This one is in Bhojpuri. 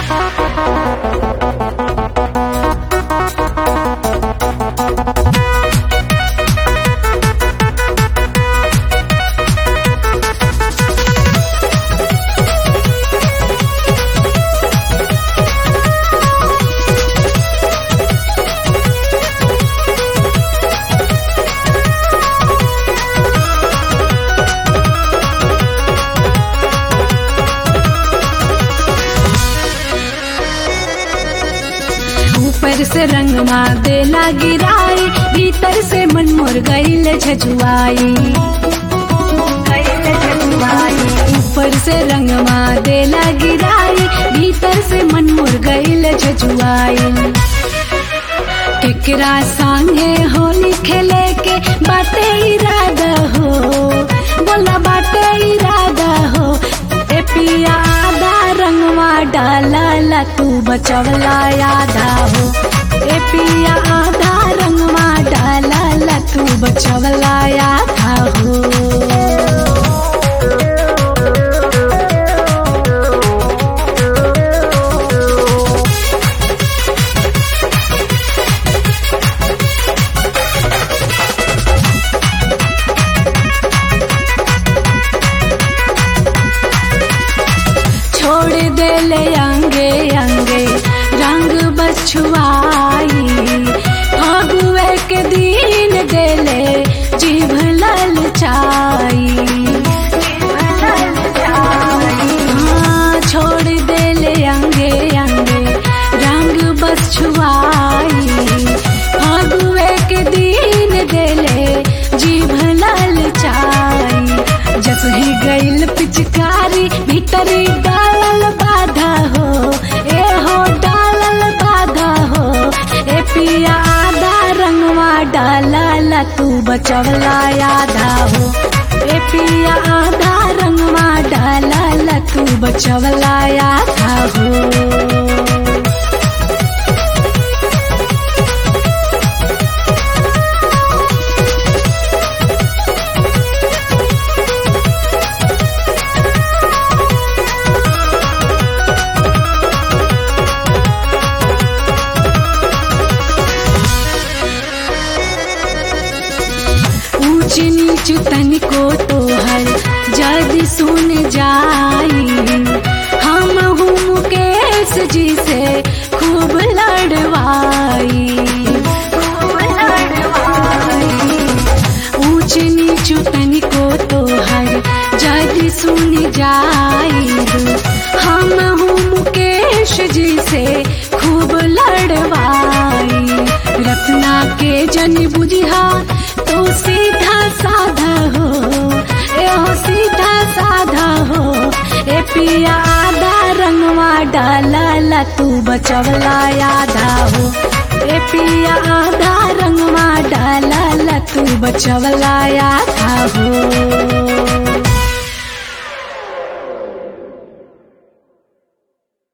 ऊपर से रंगवा देला गिराई भीतर से मन मोर गईल झजुआई ऊपर से रंगवा देला गिराई भीतर से मन मोर गईल झजुआई केकरा संगे होली खेले के बाटे इरादा हो बोला बाटे इरादा हो ए पिया आधा रंगवा डाला ला तू बचवला आधा हो ए पिया आधा रंगवा डाला ला तू बचवला आधा हो छोड़ देले अंगे अंगे रंग बछुआई फगुए के दिन देले जीभ ललचाई हाँ, छोड़ देले अंगे अंगे रंग बछुआई फगुए के दिन देले जीभ ललचाई जब ही गईल पिचकारी भीतरी डालल बाधा हो ए हो डालल बाधा हो ए पिया आधा रंगवा डाला ला तू बचवला आधा हो ए पिया आधा रंगवा डाला ला तू बचवला आधा हो ऊंच नीच तनिको तोहर जद सुन जाई हम हूँ मुकेश जी से खूब लड़वाई ऊंच नीच तनिको तोहर जद सुन जाई हम हूँ मुकेश जी से खूब लड़वाई रत्ना के जन बुझिया तू सीधा साधा हो ए हो सीधा साधा हो ए पिया आधा रंगवा डाला ला तू बचवला आधा हो ए पिया आधा रंगवा डाला ला तू बचवला आधा हो